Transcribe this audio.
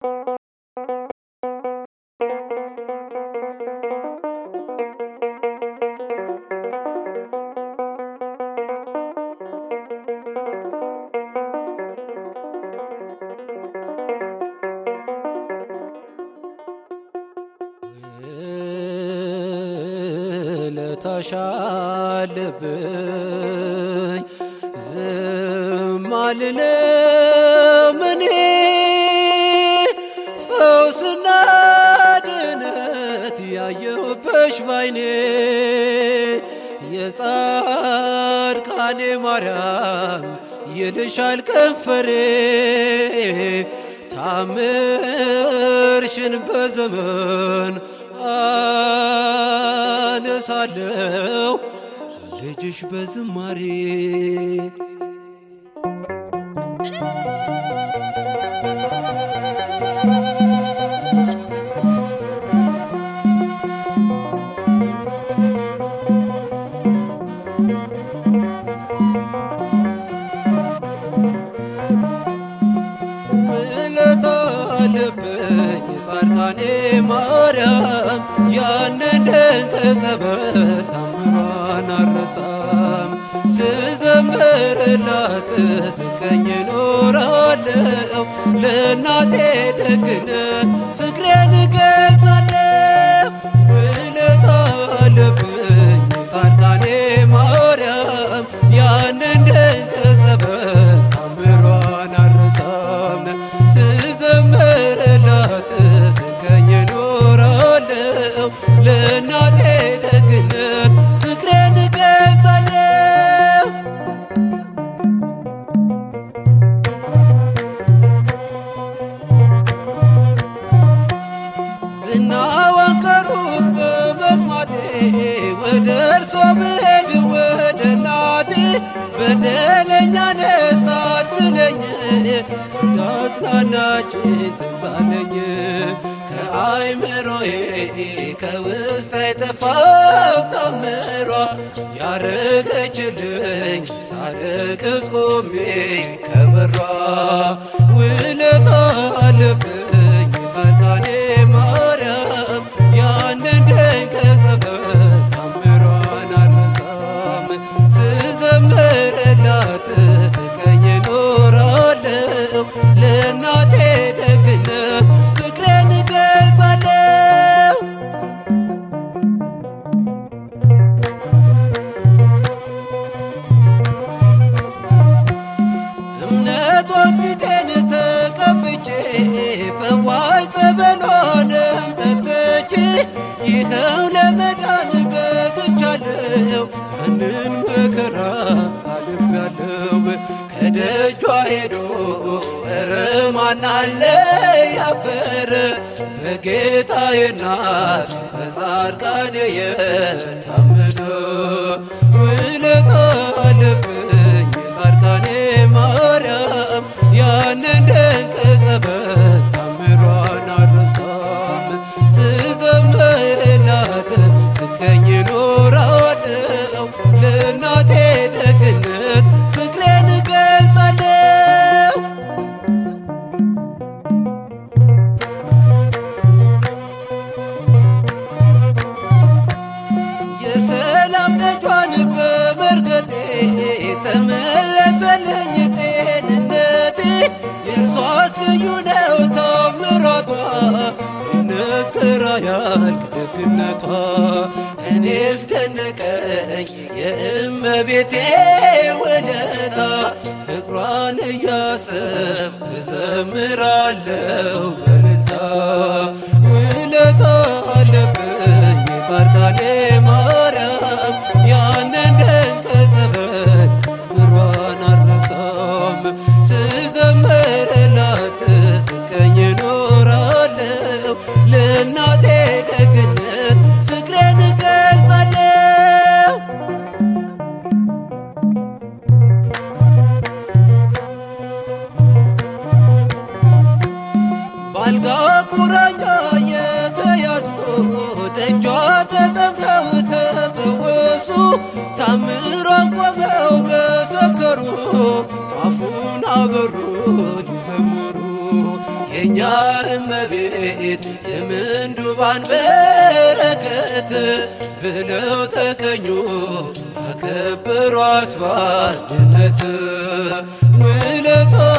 ውለታሻለብኝ ዝም አልልም እኔ ፈውስና ድነት ያየሁብሽ ባይኔ የጻድቃኔ ማርያም ይልሻል ከንፈሬ ታምርሽን በዘመን አነሳለው ልጅሽ በዝማሬ ውለታ አለብኝ ጻድቃኔ ማርያም ያንን ድንቅ ጸበል ታምሯን አረሳም ስዘምርላት ስቀኝ ኖራለው ለእናቴ ደግነት ፍቅሬን እገልጻለሁ ውለታ አለብኝ ጻድቃኔ ማርያም ያንን ድንቅ ጸበል ታምሯን አረሳም ስዘምርላት ስቀኝ ኖራለው ለእናቴ ደግነት ፍቅሬን እገልጻለሁ ዝናዋን ከሩቅ በመስማቴ ወደ እርሷ ብሄድ ወደ እናቴ በደለኛ ነሳ ትለኝ እንዳጽናናች ትዝ አለኝ ከአይምሮዬ ከውስጥ አይጠፋው ታምሯ ያረገችልኝ ሳለቅስ ቆሜ ከበሯ ውለታ አለብኝ ጻድቃኔ ማርያም ያንን ድንቅ ጸበል ታምሯን አልረሳም ስዘምርላት ስቀኝ ኖራለው ለእናቴ ደግነት ፍቅሬን እገልጻለሁ እምነቷን ፊቴን ተቀብቼ ፈዋይ ጸበሏንም ጠጥቼ ይኸው ለመዳን በቅቻለሁ ያንን መከራ አልፌያለሁ ከደጇ ሄዶ ኧረ ማን አለ ያፈረ በጌታዬ እናት በጻድቃኔ የታመነ ውለታ አለብኝ ጻድቃኔ ማርያም ያንን ድንቅ ጸበል ታምሯን አልረሳም ስዘምርላት ስቀኝ ኖራለው ለእናቴ ደግነት ፍቅሬን እገልጻለሁ የሰላም ደጇን በመርገጤ ተመለሰልኝ ጤንነቴ የእርሷስ ልዩ ነው ታምራቷ ይነገር አያልቅ ደግነቷ እኔስ ደነቀኝ የእመቤቴ ውለታ ፍቅሯን እያሰብ እዘምራለሁ በልልታ ውለታ አለብኝ የጻድቃኔ ማርያም ያንን ድንቅ ጸበል ምሯን አልረሳም ስዘምርላት ስቀኝ ኖራለው ለእናቴ ደግነት ፍቅሬን እገልጻለሁ ባልጋ ቁራኛ የተያዙ ደጇ ተጠምቀው ተፈወሱ ታምሯን ቆመው መሰከሩ ጧፉን አበሩ ሊዘምሩ የእኛ እመቤት የምንዱባን በረከት ብለው ተቀኙ አከበሯት ባርድነት ውለታ